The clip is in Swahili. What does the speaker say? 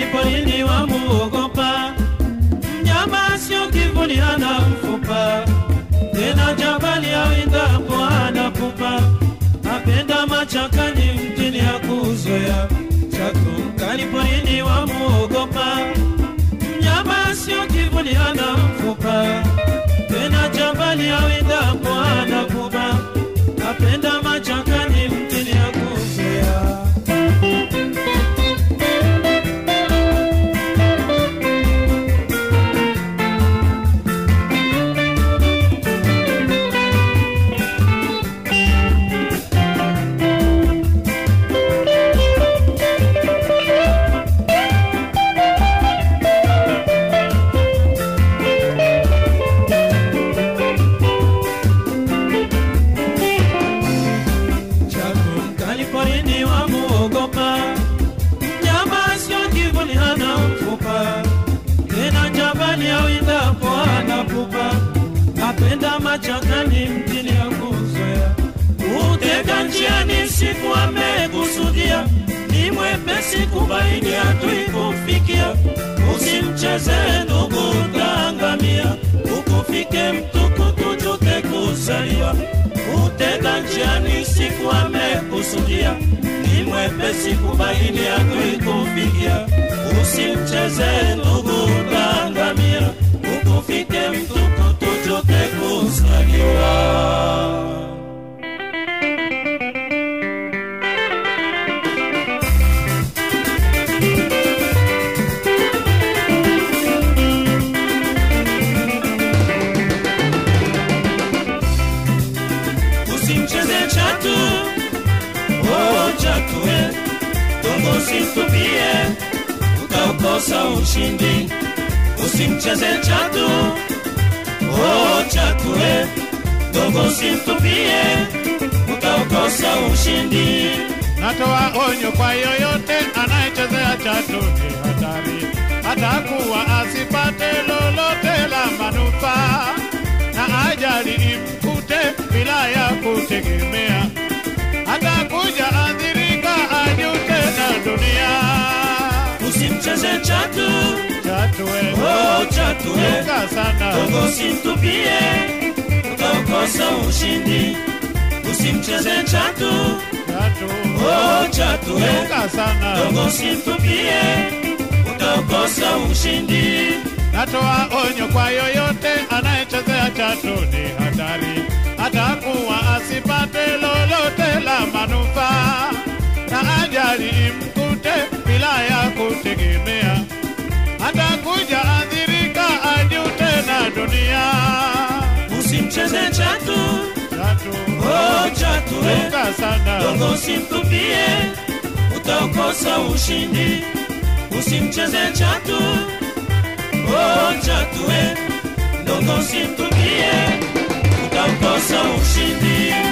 porini wamuogopa, mnyama sio kivuli, hana mfupa, tena jabali awindapo hana pupa, apenda machakani, mjini hakuzoea, chatu mkali porini wamuogopa, mnyama sio kivuli, hana mfupa, tena jabali awindapo hana pupa, apenda machakani, mjini hakuzoea. Chaku mkali porini wamuogopa, mnyama sio kivuli, hana mfupa, tena jabali awindapo hana pupa, apenda machakani, mjini hakuzoea, utega njiani siku amekusudia, ni mwepesi kubaini hatui kufikia, usimcheze ndugu, utaangamia, ukufike mtukutu tujute kuzaliwa utega njiani siku amekusudia, ni mwepesi kubaini hatui kufikia, usimcheze ndugu, utaangamia, ukufike mtukutu tujute kuzaliwa. usimcheze chatu oh chatu we dongo usimtupie utaukosa ushindi usimcheze chatu oh chatu we dongo usimtupie utaukosa ushindi Natoa onyo kwa yoyote anayechezea chatu ni hatari, atakuwa asipate lolote la manufaa, na ajali imkute bila ya kutegemea, atakuja adhirika, ajute na dunia. usimcheze chatu Chatu we, oh chatu we luka sana, dongo usimtupie utaukosa ushindi usimcheze chatu chatu oh chatu we luka sana. dongo usimtupie utakosa ushindi Natoa onyo kwa yoyote anayechezea chatu ni hatari, atakuwa asipate lolote la manufaa, na ajali imkute bila ya kutegemea, atakuja adhirika, ajute na dunia. usimcheze chatu Chatu oh chatu we luka sana, dongo usimtupie utakosa ushindi usimcheze chatu oh chatu we dongo usimtupie utakosa ushindi